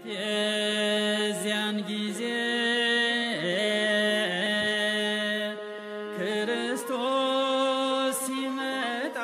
የዚያን ጊዜ ክርስቶስ ሲመጣ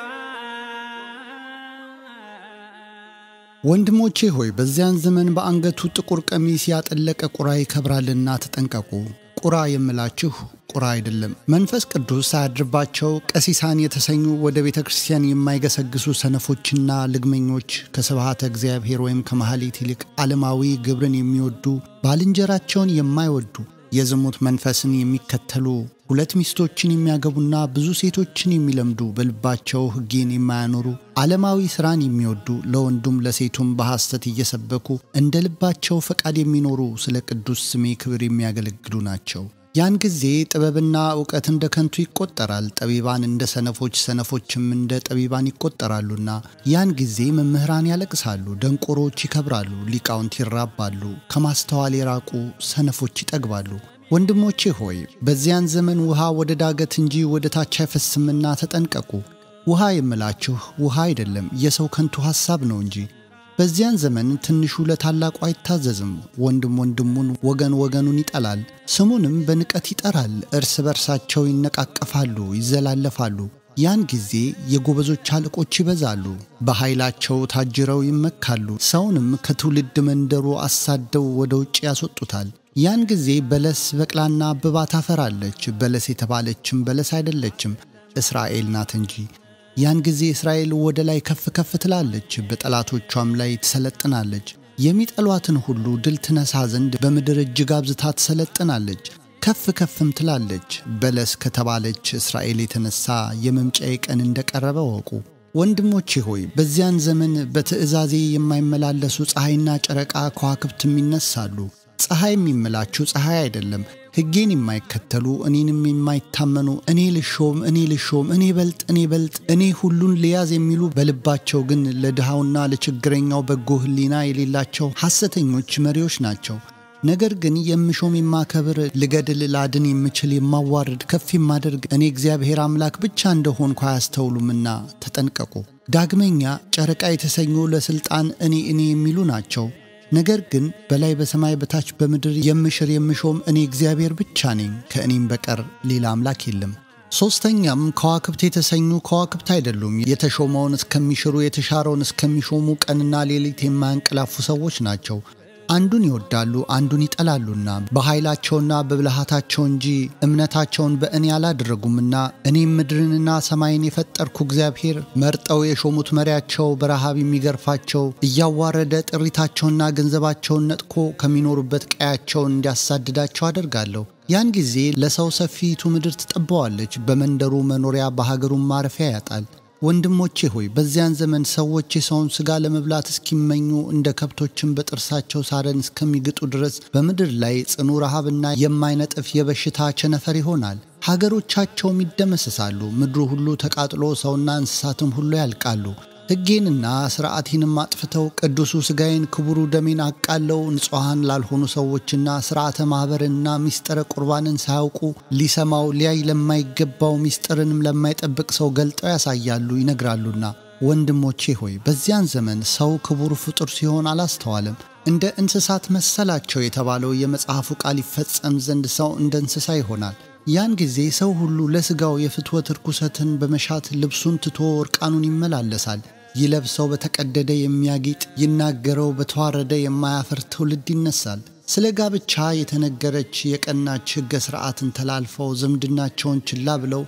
ወንድሞቼ ሆይ በዚያን ዘመን በአንገቱ ጥቁር ቀሚስ ያጠለቀ ቁራ ይከብራልና ተጠንቀቁ። ቁራ የምላችሁ ቁራ አይደለም፣ መንፈስ ቅዱስ ሳያድርባቸው ቀሲሳን የተሰኙ ወደ ቤተ ክርስቲያን የማይገሰግሱ ሰነፎችና ልግመኞች ከስብሃተ እግዚአብሔር ወይም ከመሐሌት ይልቅ ዓለማዊ ግብርን የሚወዱ ባልንጀራቸውን የማይወዱ የዝሙት መንፈስን የሚከተሉ ሁለት ሚስቶችን የሚያገቡና ብዙ ሴቶችን የሚለምዱ በልባቸው ሕጌን የማያኖሩ ዓለማዊ ሥራን የሚወዱ ለወንዱም ለሴቱም በሐሰት እየሰበኩ እንደ ልባቸው ፈቃድ የሚኖሩ ስለ ቅዱስ ስሜ ክብር የሚያገለግሉ ናቸው። ያን ጊዜ ጥበብና እውቀት እንደ ከንቱ ይቆጠራል፣ ጠቢባን እንደ ሰነፎች፣ ሰነፎችም እንደ ጠቢባን ይቆጠራሉና። ያን ጊዜ መምህራን ያለቅሳሉ፣ ደንቆሮች ይከብራሉ፣ ሊቃውንት ይራባሉ፣ ከማስተዋል የራቁ ሰነፎች ይጠግባሉ። ወንድሞቼ ሆይ በዚያን ዘመን ውሃ ወደ ዳገት እንጂ ወደ ታች አይፈስምና ተጠንቀቁ። ውሃ የምላችሁ ውሃ አይደለም፣ የሰው ከንቱ ሐሳብ ነው እንጂ። በዚያን ዘመን ትንሹ ለታላቁ አይታዘዝም፣ ወንድም ወንድሙን፣ ወገን ወገኑን ይጠላል፣ ስሙንም በንቀት ይጠራል። እርስ በርሳቸው ይነቃቀፋሉ፣ ይዘላለፋሉ። ያን ጊዜ የጎበዞች አለቆች ይበዛሉ፣ በኃይላቸው ታጅረው ይመካሉ፣ ሰውንም ከትውልድ መንደሩ አሳደው ወደ ውጭ ያስወጡታል። ያን ጊዜ በለስ በቅላና አብባ ታፈራለች። በለስ የተባለችም በለስ አይደለችም፣ እስራኤል ናት እንጂ። ያን ጊዜ እስራኤል ወደ ላይ ከፍ ከፍ ትላለች፣ በጠላቶቿም ላይ ትሰለጥናለች። የሚጠሏትን ሁሉ ድል ትነሳ ዘንድ በምድር እጅግ አብዝታ ትሰለጥናለች፣ ከፍ ከፍም ትላለች። በለስ ከተባለች እስራኤል የተነሳ የመምጫዬ ቀን እንደቀረበ ወቁ። ወንድሞቼ ሆይ በዚያን ዘመን በትእዛዜ የማይመላለሱ ፀሐይና ጨረቃ ከዋክብትም ይነሳሉ። ፀሐይ የሚምላችሁ ፀሐይ አይደለም፣ ሕጌን የማይከተሉ እኔንም የማይታመኑ እኔ ልሾም እኔ ልሾም እኔ በልጥ እኔ በልጥ እኔ ሁሉን ልያዝ የሚሉ በልባቸው ግን ለድሃውና ለችግረኛው በጎ ሕሊና የሌላቸው ሐሰተኞች መሪዎች ናቸው። ነገር ግን የምሾም የማከብር፣ ልገድል፣ ላድን የምችል የማዋርድ፣ ከፍ የማደርግ እኔ እግዚአብሔር አምላክ ብቻ እንደሆንኩ አያስተውሉምና ተጠንቀቁ። ዳግመኛ ጨረቃ የተሰኙ ለሥልጣን እኔ እኔ የሚሉ ናቸው። ነገር ግን በላይ በሰማይ በታች በምድር የምሽር የምሾም እኔ እግዚአብሔር ብቻ ነኝ፣ ከእኔም በቀር ሌላ አምላክ የለም። ሦስተኛም ከዋክብት የተሰኙ ከዋክብት አይደሉም፣ የተሾመውን እስከሚሽሩ የተሻረውን እስከሚሾሙ ቀንና ሌሊት የማያንቀላፉ ሰዎች ናቸው። አንዱን ይወዳሉ አንዱን ይጠላሉና በኃይላቸውና በብልሃታቸው እንጂ እምነታቸውን በእኔ አላደረጉምና እኔም ምድርንና ሰማይን የፈጠርኩ እግዚአብሔር መርጠው የሾሙት መሪያቸው በረሃብ የሚገርፋቸው እያዋረደ ጥሪታቸውና ገንዘባቸውን ነጥቆ ከሚኖሩበት ቀያቸውን እንዲያሳድዳቸው አደርጋለሁ። ያን ጊዜ ለሰው ሰፊቱ ምድር ትጠባዋለች፣ በመንደሩ መኖሪያ በሀገሩም ማረፊያ ያጣል። ወንድሞቼ ሆይ በዚያን ዘመን ሰዎች የሰውን ሥጋ ለመብላት እስኪመኙ እንደ ከብቶችን በጥርሳቸው ሳረን እስከሚግጡ ድረስ በምድር ላይ ጽኑ ረሃብና የማይነጥፍ የበሽታ ቸነፈር ይሆናል። ሀገሮቻቸውም ይደመሰሳሉ። ምድሩ ሁሉ ተቃጥሎ ሰውና እንስሳትም ሁሉ ያልቃሉ። ሕጌንና ሥርዓቴንም አጥፍተው ቅዱሱ ሥጋዬን ክቡሩ ደሜን አቃለው ንጹሐን ላልሆኑ ሰዎችና ሥርዓተ ማኅበርንና ሚስጥረ ቁርባንን ሳያውቁ ሊሰማው ሊያይ ለማይገባው ሚስጥርንም ለማይጠብቅ ሰው ገልጠው ያሳያሉ ይነግራሉና። ወንድሞቼ ሆይ በዚያን ዘመን ሰው ክቡር ፍጡር ሲሆን አላስተዋለም። እንደ እንስሳት መሰላቸው የተባለው የመጽሐፉ ቃል ይፈጸም ዘንድ ሰው እንደ እንስሳ ይሆናል። ያን ጊዜ ሰው ሁሉ ለሥጋው የፍትወት ርኩሰትን በመሻት ልብሱን ትቶ እርቃኑን ይመላለሳል። ይለብሰው በተቀደደ የሚያጌጥ ይናገረው በተዋረደ የማያፍር ትውልድ ይነሳል። ስለ ጋብቻ የተነገረች የቀናች ሕገ ሥርዓትን ተላልፈው ዝምድናቸውን ችላ ብለው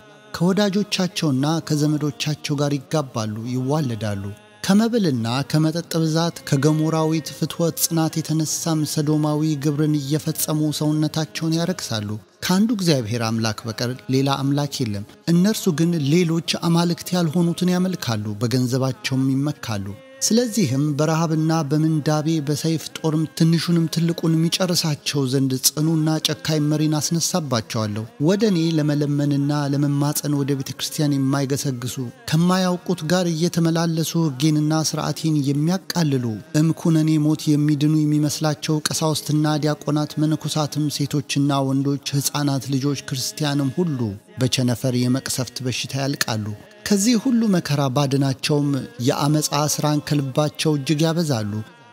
ከወዳጆቻቸውና ከዘመዶቻቸው ጋር ይጋባሉ፣ ይዋለዳሉ። ከመብልና ከመጠጥ ብዛት ከገሞራዊት ፍትወት ጽናት የተነሳም ሰዶማዊ ግብርን እየፈጸሙ ሰውነታቸውን ያረክሳሉ። ከአንዱ እግዚአብሔር አምላክ በቀር ሌላ አምላክ የለም። እነርሱ ግን ሌሎች አማልክት ያልሆኑትን ያመልካሉ፣ በገንዘባቸውም ይመካሉ። ስለዚህም በረሃብና በምንዳቤ በሰይፍ ጦርም ትንሹንም ትልቁን የሚጨርሳቸው ዘንድ ጽኑና ጨካኝ መሪን አስነሳባቸዋለሁ። ወደ እኔ ለመለመንና ለመማፀን ወደ ቤተ ክርስቲያን የማይገሰግሱ ከማያውቁት ጋር እየተመላለሱ ሕጌንና ሥርዓቴን የሚያቃልሉ እምኩነኔ ሞት የሚድኑ የሚመስላቸው ቀሳውስትና ዲያቆናት፣ መነኮሳትም፣ ሴቶችና ወንዶች፣ ሕፃናት ልጆች ክርስቲያንም ሁሉ በቸነፈር የመቅሰፍት በሽታ ያልቃሉ። ከዚህ ሁሉ መከራ ባድናቸውም የአመፃ ሥራን ከልባቸው እጅግ ያበዛሉ።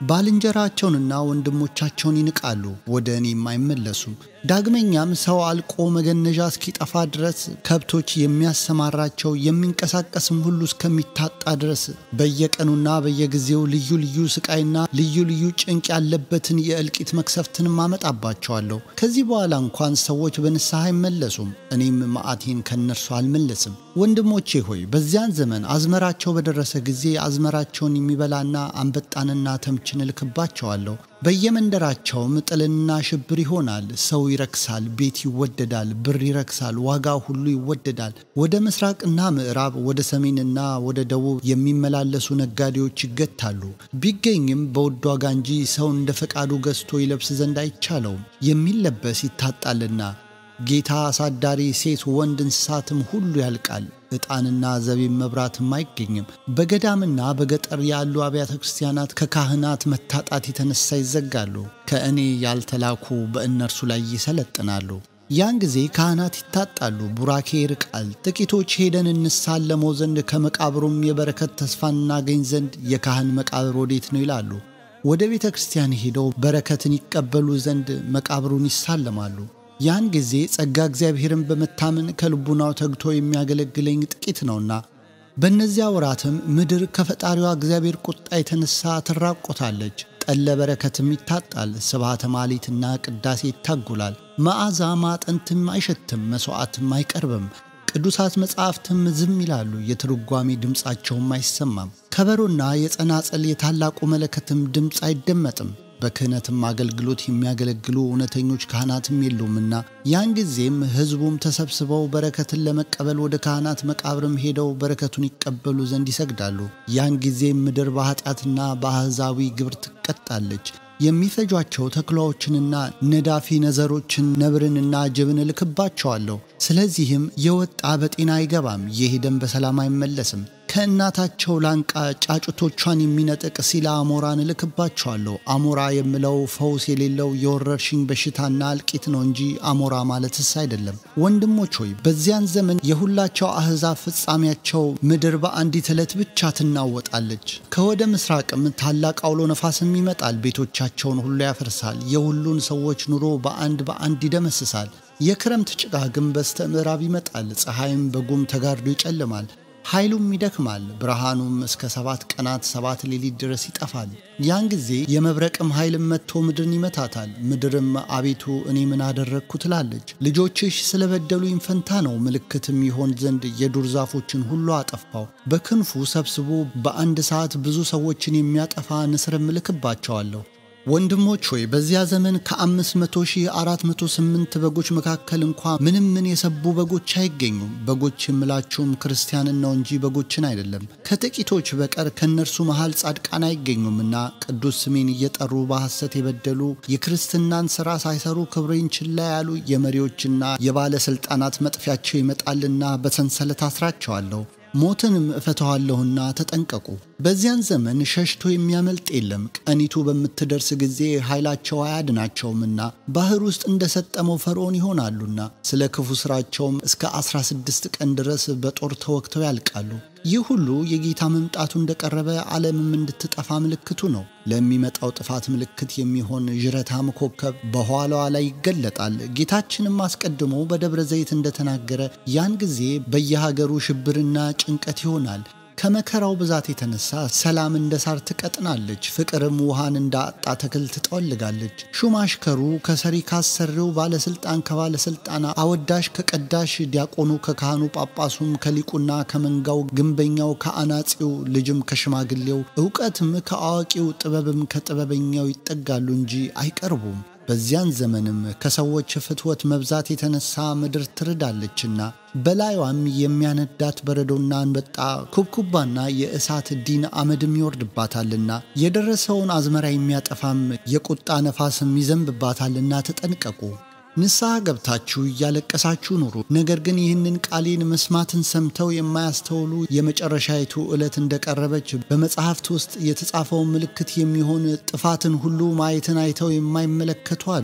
ባልንጀራቸውንና ወንድሞቻቸውን ይንቃሉ፣ ወደ እኔም አይመለሱም። ዳግመኛም ሰው አልቆ መገነዣ እስኪጠፋ ድረስ ከብቶች የሚያሰማራቸው የሚንቀሳቀስም ሁሉ እስከሚታጣ ድረስ በየቀኑና በየጊዜው ልዩ ልዩ ስቃይና ልዩ ልዩ ጭንቅ ያለበትን የእልቂት መክሰፍትንም አመጣባቸዋለሁ። ከዚህ በኋላ እንኳን ሰዎች በንስሐ አይመለሱም፣ እኔም መዓቴን ከእነርሱ አልመለስም። ወንድሞቼ ሆይ በዚያን ዘመን አዝመራቸው በደረሰ ጊዜ አዝመራቸውን የሚበላና አንበጣንና ተምችን እልክባቸዋለሁ። በየመንደራቸውም ጥልና ሽብር ይሆናል። ሰው ይረክሳል፣ ቤት ይወደዳል፣ ብር ይረክሳል፣ ዋጋ ሁሉ ይወደዳል። ወደ ምስራቅና ምዕራብ፣ ወደ ሰሜንና ወደ ደቡብ የሚመላለሱ ነጋዴዎች ይገታሉ። ቢገኝም በውድ ዋጋ እንጂ ሰው እንደ ፈቃዱ ገዝቶ ይለብስ ዘንድ አይቻለውም። የሚለበስ ይታጣልና ጌታ አሳዳሪ ሴት ወንድ እንስሳትም ሁሉ ያልቃል። ዕጣንና ዘቢብ መብራትም አይገኝም። በገዳምና በገጠር ያሉ አብያተ ክርስቲያናት ከካህናት መታጣት የተነሳ ይዘጋሉ። ከእኔ ያልተላኩ በእነርሱ ላይ ይሰለጥናሉ። ያን ጊዜ ካህናት ይታጣሉ፣ ቡራኬ ይርቃል። ጥቂቶች ሄደን እንሳለመው ዘንድ ከመቃብሩም የበረከት ተስፋ እናገኝ ዘንድ የካህን መቃብር ወዴት ነው ይላሉ። ወደ ቤተ ክርስቲያን ሄደው በረከትን ይቀበሉ ዘንድ መቃብሩን ይሳለማሉ። ያን ጊዜ ጸጋ እግዚአብሔርን በመታመን ከልቡናው ተግቶ የሚያገለግለኝ ጥቂት ነውና፣ በእነዚያ ወራትም ምድር ከፈጣሪዋ እግዚአብሔር ቁጣ የተነሳ ትራቆታለች። ጠለ በረከትም ይታጣል። ስብሐተ ማሊትና ቅዳሴ ይታጉላል። መዓዛ ማጠንትም አይሸትም፣ መሥዋዕትም አይቀርብም። ቅዱሳት መጻሕፍትም ዝም ይላሉ፣ የትርጓሜ ድምፃቸውም አይሰማም። ከበሮና የጸናጸል የታላቁ መለከትም ድምፅ አይደመጥም። በክህነትም አገልግሎት የሚያገለግሉ እውነተኞች ካህናትም የሉምና ያን ጊዜም ሕዝቡም ተሰብስበው በረከትን ለመቀበል ወደ ካህናት መቃብርም ሄደው በረከቱን ይቀበሉ ዘንድ ይሰግዳሉ። ያን ጊዜም ምድር በኃጢአትና በአሕዛዊ ግብር ትቀጣለች። የሚፈጇቸው ተኩላዎችንና ነዳፊ ነዘሮችን ነብርንና ጅብን እልክባቸዋለሁ። ስለዚህም የወጣ በጤና አይገባም፣ የሄደም በሰላም አይመለስም። ከእናታቸው ላንቃ ጫጩቶቿን የሚነጥቅ ሲላ አሞራን እልክባቸዋለሁ። አሞራ የምለው ፈውስ የሌለው የወረርሽኝ በሽታና እልቂት ነው እንጂ አሞራ ማለትስ አይደለም። ወንድሞች ሆይ በዚያን ዘመን የሁላቸው አሕዛብ ፍጻሜያቸው ምድር በአንዲት ዕለት ብቻ ትናወጣለች። ከወደ ምስራቅም ታላቅ አውሎ ነፋስም ይመጣል፣ ቤቶቻቸውን ሁሉ ያፈርሳል፣ የሁሉን ሰዎች ኑሮ በአንድ በአንድ ይደመስሳል። የክረምት ጭጋግም በስተ ምዕራብ ይመጣል፣ ፀሐይም በጉም ተጋርዶ ይጨልማል። ኃይሉም ይደክማል፣ ብርሃኑም እስከ ሰባት ቀናት ሰባት ሌሊት ድረስ ይጠፋል። ያን ጊዜ የመብረቅም ኃይልም መጥቶ ምድርን ይመታታል። ምድርም አቤቱ እኔ ምን አደረግኩ ትላለች። ልጆችሽ ስለበደሉኝ ፈንታ ነው፣ ምልክትም ይሆን ዘንድ የዱር ዛፎችን ሁሉ አጠፋው። በክንፉ ሰብስቦ በአንድ ሰዓት ብዙ ሰዎችን የሚያጠፋ ንስርም እልክባቸዋለሁ። ወንድሞች ሆይ በዚያ ዘመን ከአምስት መቶ ሺህ አራት መቶ ስምንት በጎች መካከል እንኳ ምንም ምን የሰቡ በጎች አይገኙም። በጎች የምላችሁም ክርስቲያንን ነው እንጂ በጎችን አይደለም። ከጥቂቶች በቀር ከእነርሱ መሃል ጻድቃን አይገኙምና ቅዱስ ስሜን እየጠሩ በሐሰት የበደሉ የክርስትናን ሥራ ሳይሰሩ ክብሬን ችላ ያሉ የመሪዎችና የባለሥልጣናት መጥፊያቸው ይመጣልና በሰንሰለት አስራቸዋለሁ ሞትንም እፈተዋለሁና ተጠንቀቁ። በዚያን ዘመን ሸሽቶ የሚያመልጥ የለም። ቀኒቱ በምትደርስ ጊዜ ኃይላቸው አያድናቸውምና ባሕር ውስጥ እንደ ሰጠመው ፈርዖን ይሆናሉና ስለ ክፉ ሥራቸውም እስከ 16 ቀን ድረስ በጦር ተወግተው ያልቃሉ። ይህ ሁሉ የጌታ መምጣቱ እንደቀረበ ዓለምም እንድትጠፋ ምልክቱ ነው። ለሚመጣው ጥፋት ምልክት የሚሆን ዥረታም ኮከብ በኋላዋ ላይ ይገለጣል። ጌታችንም አስቀድሞ በደብረ ዘይት እንደተናገረ ያን ጊዜ በየሀገሩ ሽብርና ጭንቀት ይሆናል። ከመከራው ብዛት የተነሳ ሰላም እንደ ሳር ትቀጥናለች፣ ፍቅርም ውሃን እንደ አጣ ተክል ትጠወልጋለች። ሹም አሽከሩ ከሰሪ ካሰሪው፣ ባለስልጣን ከባለስልጣን፣ አወዳሽ ከቀዳሽ፣ ዲያቆኑ ከካህኑ፣ ጳጳሱም ከሊቁና ከመንጋው፣ ግንበኛው ከአናጺው፣ ልጅም ከሽማግሌው፣ እውቀትም ከአዋቂው፣ ጥበብም ከጥበበኛው ይጠጋሉ እንጂ አይቀርቡም። በዚያን ዘመንም ከሰዎች ፍትወት መብዛት የተነሳ ምድር ትርዳለችና በላዩም የሚያነዳት በረዶና አንበጣ ኩብኩባና የእሳት ዲን አመድም ይወርድባታልና የደረሰውን አዝመራ የሚያጠፋም የቁጣ ነፋስም ይዘንብባታልና ተጠንቀቁ። ንስሐ ገብታችሁ እያለቀሳችሁ ኑሩ። ነገር ግን ይህንን ቃሌን መስማትን ሰምተው የማያስተውሉ የመጨረሻይቱ ዕለት እንደቀረበች በመጽሐፍት ውስጥ የተጻፈውን ምልክት የሚሆን ጥፋትን ሁሉ ማየትን አይተው የማይመለከቱ አሉ።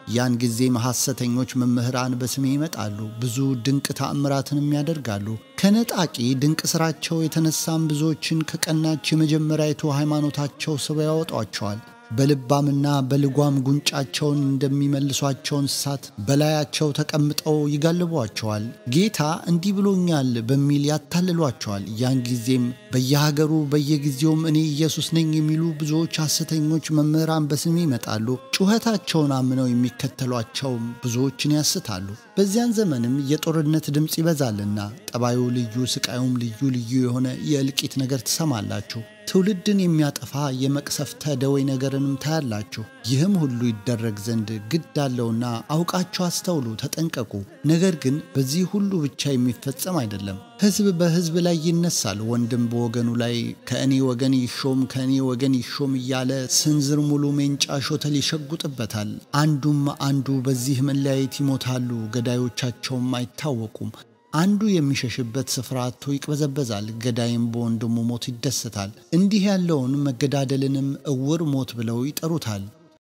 ያን ጊዜም ሐሰተኞች መምህራን በስሜ ይመጣሉ፣ ብዙ ድንቅ ተአምራትንም ያደርጋሉ። ከነጣቂ ድንቅ ሥራቸው የተነሳም ብዙዎችን ከቀናች የመጀመሪያዊቱ ሃይማኖታቸው ስበው ያወጧቸዋል። በልባምና በልጓም ጉንጫቸውን እንደሚመልሷቸው እንስሳት በላያቸው ተቀምጠው ይጋልቧቸዋል። ጌታ እንዲህ ብሎኛል በሚል ያታልሏቸዋል። ያን ጊዜም በየሀገሩ በየጊዜውም እኔ ኢየሱስ ነኝ የሚሉ ብዙዎች ሐሰተኞች መምህራን በስሜ ይመጣሉ። ጩኸታቸውን አምነው የሚከተሏቸው ብዙዎችን ያስታሉ። በዚያን ዘመንም የጦርነት ድምፅ ይበዛልና ጠባዩ ልዩ፣ ስቃዩም ልዩ ልዩ የሆነ የእልቂት ነገር ትሰማላችሁ። ትውልድን የሚያጠፋ የመቅሰፍተ ደዌ ነገርንም ታያላችሁ። ይህም ሁሉ ይደረግ ዘንድ ግድ አለውና አውቃችሁ አስተውሉ፣ ተጠንቀቁ። ነገር ግን በዚህ ሁሉ ብቻ የሚፈጸም አይደለም። ሕዝብ በሕዝብ ላይ ይነሳል፣ ወንድም በወገኑ ላይ ከእኔ ወገን ይሾም ከእኔ ወገን ይሾም እያለ ስንዝር ሙሉ ሜንጫ ሾተል ይሸጉጥበታል። አንዱም አንዱ በዚህ መለያየት ይሞታሉ፣ ገዳዮቻቸውም አይታወቁም። አንዱ የሚሸሽበት ስፍራ አጥቶ ይቅበዘበዛል፣ ገዳይም በወንድሙ ሞት ይደሰታል። እንዲህ ያለውን መገዳደልንም እውር ሞት ብለው ይጠሩታል።